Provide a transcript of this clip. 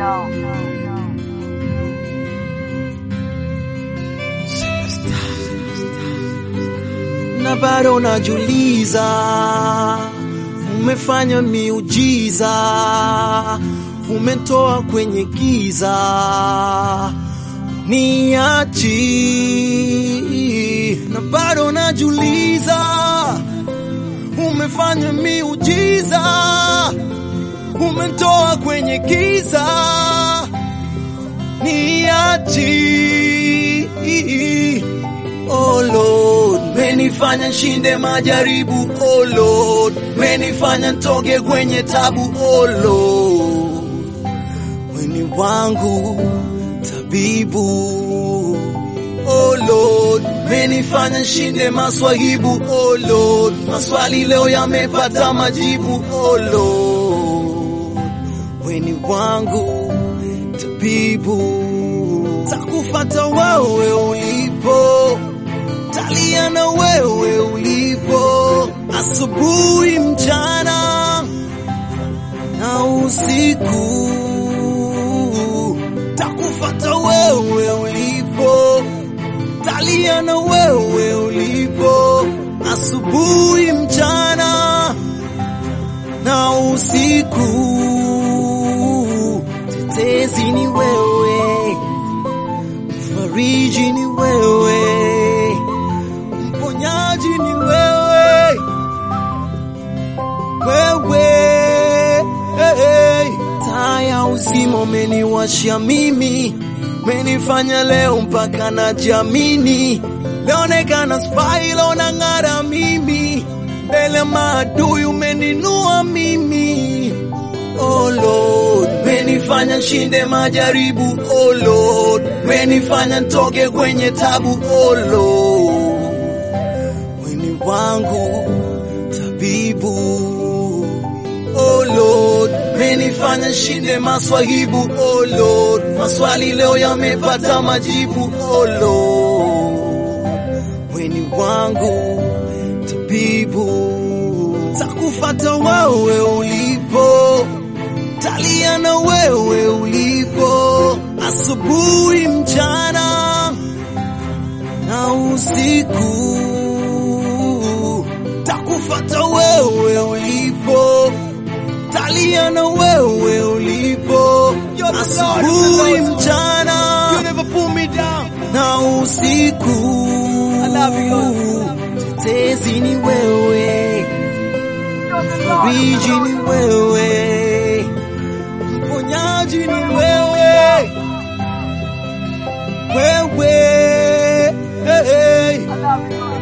na bado najuliza, umefanya miujiza, umetoa kwenye giza, niachi na bado najuliza, umefanya miujiza, umetoa kwenye giza, niachi Oh Lord, menifanya nshinde majaribu. Oh Lord, menifanya ntoge kwenye tabu. Oh Lord, weni wangu tabibu. Oh Lord, menifanya nshinde maswahibu. Oh Lord, maswali leo yamepata majibu. Oh Lord, weni wangu tabibu. Takufata wewe ulipo talia na wewe ulipo, asubuhi, mchana na usiku. Takufata wewe ulipo, talia na wewe ulipo, asubuhi, mchana na usiku. Tetezi ni wewe, mfariji ni wewe mponyaji ni wewe, wewe hey. Taa ya uzima umeniwashia mimi, menifanya leo mpaka najiamini, leonekana spy leo nang'ara mimi, mbele maadui umeninua mimi Oh Lord, menifanya nshinde majaribu. Oh Lord, menifanya ntoke kwenye tabu. Oh Lord, weni wangu tabibu. Oh Lord, menifanya nshinde maswahibu. Oh Lord, maswali leo yamepata majibu. Oh Lord, weni wangu tabibu. Takufata wewe ulipo talia na wewe ulipo, asubuhi, mchana na usiku. Takufata wewe ulipo, talia na wewe ulipo, asubuhi, mchana na usiku. Tetezi ni wewe, fariji ni wewe mponyaji ni wewe, wewe hey, hey.